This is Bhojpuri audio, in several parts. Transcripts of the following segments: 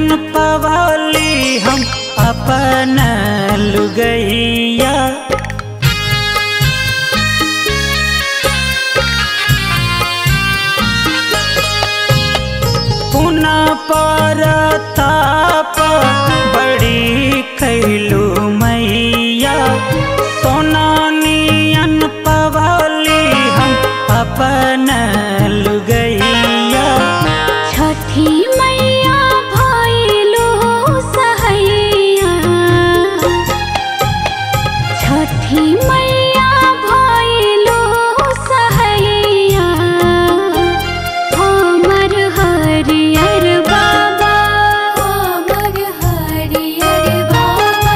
नियन पवाली हम अपन लुगैया पुनः परताप बड़ी कैलू मैया सोना नियन पवाली हम अपन लुगैया छठी मैया भइलो सहैया छठी मैया भइलो सहैया हमर हरियर बाबा हमर हरियर बाबा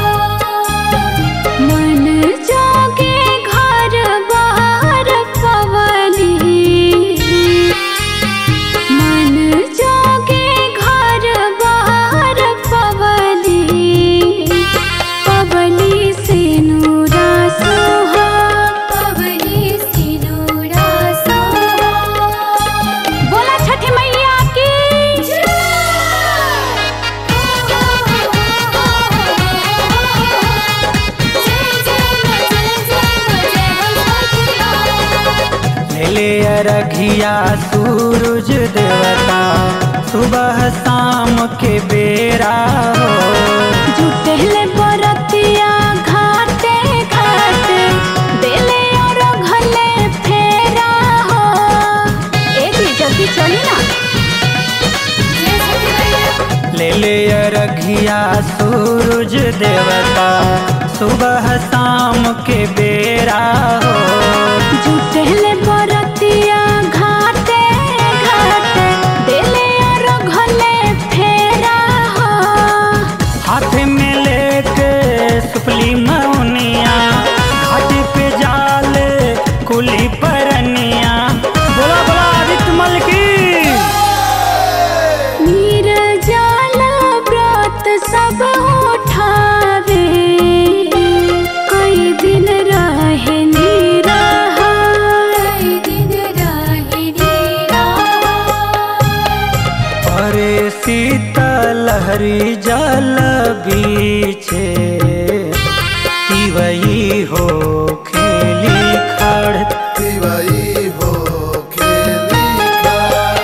मन जोगे घर बाहर पवली मन जोगे घर बाहर पवली पवली से नूरा सोहा पवली से नूरा सोहा बोला छठी मैया की ले अरघिया सूरज देवता सुबह शाम के बेरा हो जुटेले बरतिया घाटे घाटे देले और घले फेरा हो ए भी जल्दी चली ना ले ले अरघिया सूरज देवता सुबह शाम के बेरा हो जुटेले बरतिया घाटे घाटे देले और घले फेरा हो हाथ में लेके सुपली मौनिया घाट पे जाल कुली परनिया बोला बोला आदित्य मल की नीरजाल व्रत सब उठावे कई दिन रहे निराहा कई दिन रहे निराहा अरे शीतलहरी जल बीचे तिवई हो खेली खड़ दिवाई हो खेली का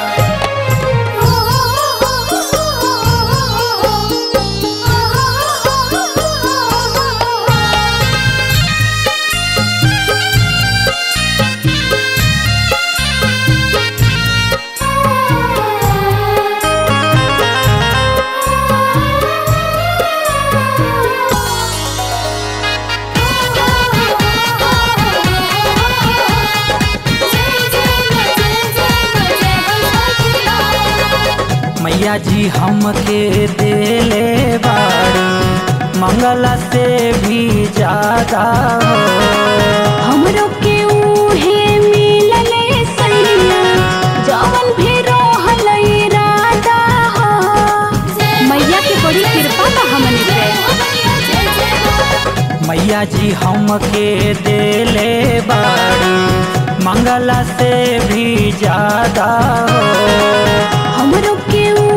मैया जी हमके देले बाड़ी मंगला से भी ज्यादा हो हमरो के उहे मिलले सैया जवन भी रहल इरादा हो मैया के बड़ी कृपा बा हमनी पे मैया जी हमके देले बाड़ी मंगला से भी ज्यादा हो हमरो के